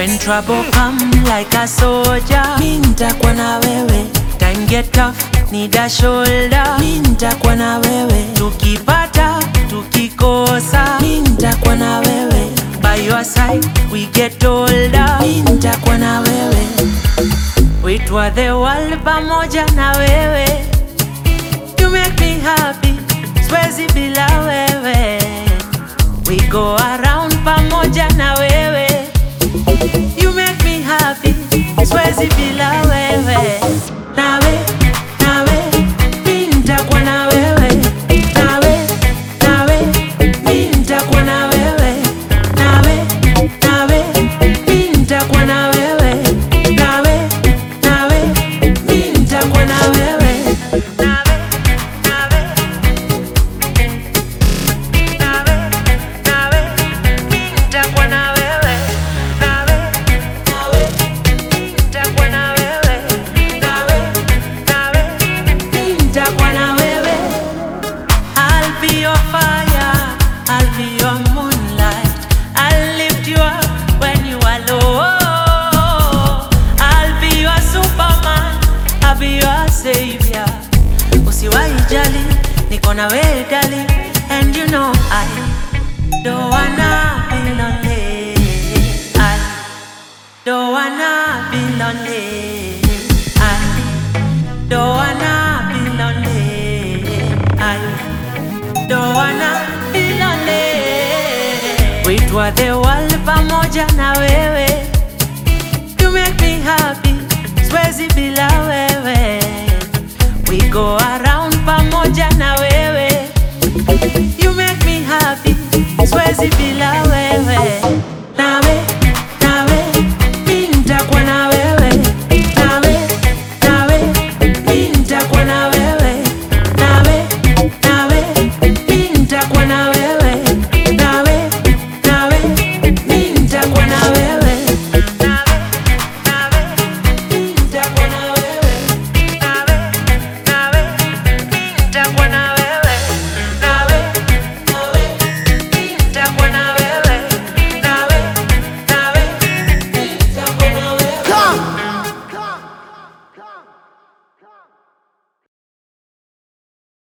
When trouble come like a soldier, mi nitakuwa na wewe, time get tough, need a shoulder. mi nitakuwa na wewe, Tukipata, tukikosa, mi nitakuwa na wewe, by your side we get older. mi nitakuwa na wewe, Weitwa the world pamoja na wewe, you make me happy, siwezi bila wewe. We go around pamoja na wewe, you make me happy, siwezi bila wewe. Nawe, nawe, mi nitakuwa na wewe. Nawe, nawe, mi nitakuwa na wewe. Nawe, nawe, mi nitakuwa na wewe. Nawe, nawe, mi nitakuwa na wewe. Nawe, nawe, nawe, nawe, mi nitakuwa na wewe. Nawe, nawe, mi nitakuwa na wewe. Nawe, nawe, mi nitakuwa na wewe. I'll be your fire, I'll be your moonlight. I'll lift you up when you are low. I'll be your superman, I'll be your savior. Usiwahi jali, niko na wewe dali, and you know I don't wanna be lonely. I don't wanna be lonely. I don't wanna be lonely. I don't wanna be lonely. Weitwa the world pamoja na wewe, you make me happy, siwezi bila wewe. We go around pamoja na wewe, you make me happy, siwezi bila